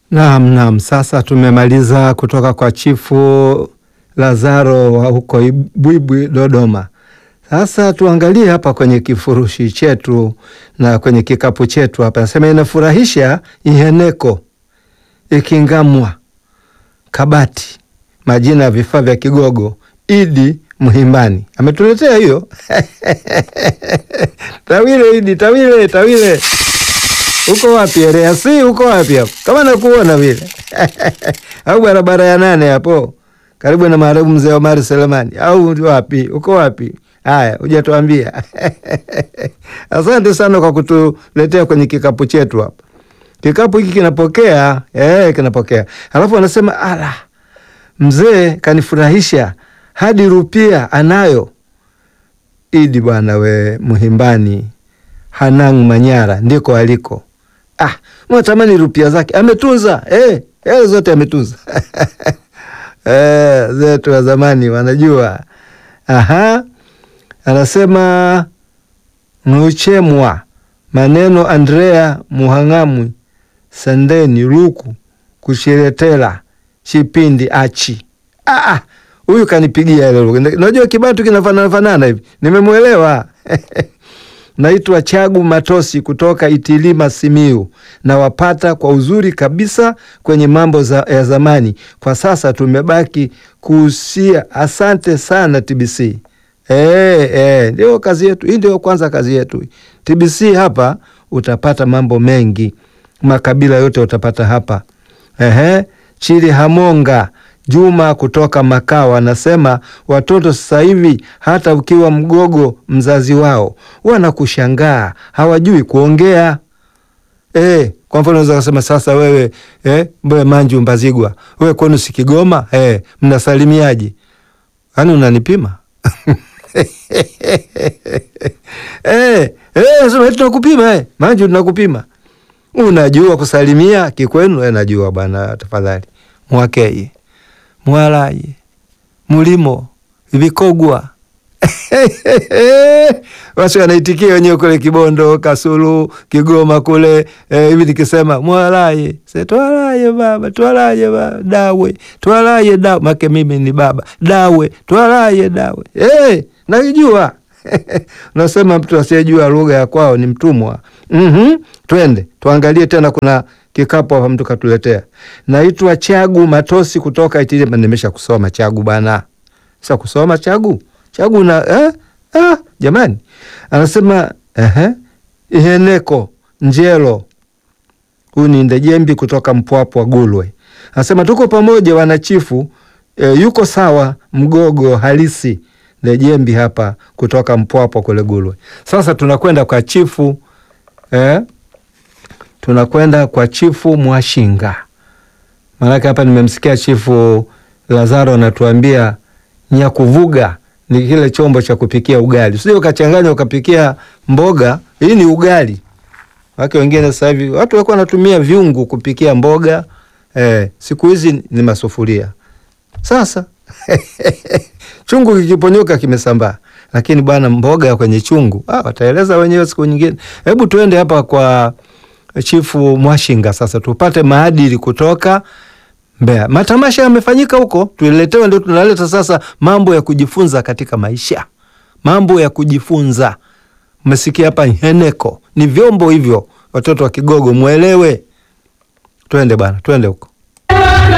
Naam, naam. Sasa tumemaliza kutoka kwa Chifu Lazaro wa huko Ibwibwi Dodoma. Sasa tuangalie hapa kwenye kifurushi chetu na kwenye kikapu chetu hapa, nasema inafurahisha iheneko ikingamwa kabati, majina ya vifaa vya Kigogo. Idi Mhimbani ametuletea hiyo Tawile Idi, Tawile, Tawile uko wapi? Ereasi uko wapi hapo? Kama nakuona vile au barabara ya nane hapo karibu na marehemu mzee Omari Selemani au wapi? Uko wapi? Haya, hujatuambia. Asante sana kwa kutuletea kwenye kikapu chetu hapa. Kikapu hiki kinapokea eh, kinapokea. Alafu anasema ala, mzee kanifurahisha hadi rupia anayo. Idi bwana we Muhimbani Hanang Manyara ndiko aliko. Ah, mwatamani rupia zake ametunza eh, eh zote ametunza eh, zetu wa zamani wanajua. Aha, anasema Mnuchemwa maneno Andrea Muhangamwi Sandeni Luku kushiretela Chipindi achi ah, ah, huyu kanipigia ile lugha. Unajua kibatu kinafanana fanana hivi, nimemwelewa Naitwa Chagu Matosi kutoka Itilima, Simiu. Nawapata kwa uzuri kabisa kwenye mambo za, ya zamani. Kwa sasa tumebaki kuhusia. Asante sana TBC. E, e, ndio kazi yetu hii, ndio kwanza kazi yetu TBC. Hapa utapata mambo mengi, makabila yote utapata hapa. Ehe, Chili Hamonga Juma kutoka Makao anasema watoto sasa hivi hata ukiwa mgogo mzazi wao wanakushangaa, hawajui kuongea. E, kwa mfano unaweza kusema sasa wewe e, mbe Manju Mbazigwa, wewe kwenu si Kigoma e, mnasalimiaje? Yaani unanipima e, e, sema tunakupima e, Manju tunakupima. Unajua kusalimia kikwenu? E, najua bwana, tafadhali mwakeye mwalaye mulimo vikogwa wasi wanaitikia wenyewe kule Kibondo, Kasulu, Kigoma kule hivi e, nikisema mwalaye se twalaye baba twalaye baba dawe twalaye dawe make mimi ni baba dawe twalaye dawe hey, naijua nasema mtu asiyejua lugha ya kwao ni mtumwa. mm -hmm. Twende tuangalie tena, kuna kikapu hapa mtu katuletea. Naitwa Chagu Matosi kutoka Itilima. Nimesha kusoma Chagu bana, sasa kusoma Chagu Chagu na eh? Ah, jamani, anasema eh, iheneko njelo. Huyu ni Ndejembi kutoka Mpwapwa Gulwe, anasema tuko pamoja wanachifu. Eh, yuko sawa mgogo halisi Ndejembi hapa kutoka Mpwapwa kule Gulwe. Sasa tunakwenda kwa chifu eh? tunakwenda kwa chifu Mwashinga, maanake hapa nimemsikia chifu Lazaro anatuambia nyakuvuga ni kile chombo cha kupikia ugali, sio ukachanganya ukapikia mboga. Hii ni ugali wake. Wengine sasa hivi watu walikuwa wanatumia vyungu kupikia mboga eh, siku hizi ni masufuria. Sasa chungu kikiponyoka kimesambaa, lakini bwana, mboga kwenye chungu ah, wataeleza wenyewe siku nyingine. Hebu tuende hapa kwa Chifu Mwashinga sasa tupate maadili kutoka Mbeya. Matamasha yamefanyika huko, tuletewe, ndio tunaleta sasa mambo ya kujifunza katika maisha, mambo ya kujifunza. Mmesikia hapa heneko, ni vyombo hivyo, watoto wa Kigogo mwelewe. Twende bana, twende huko.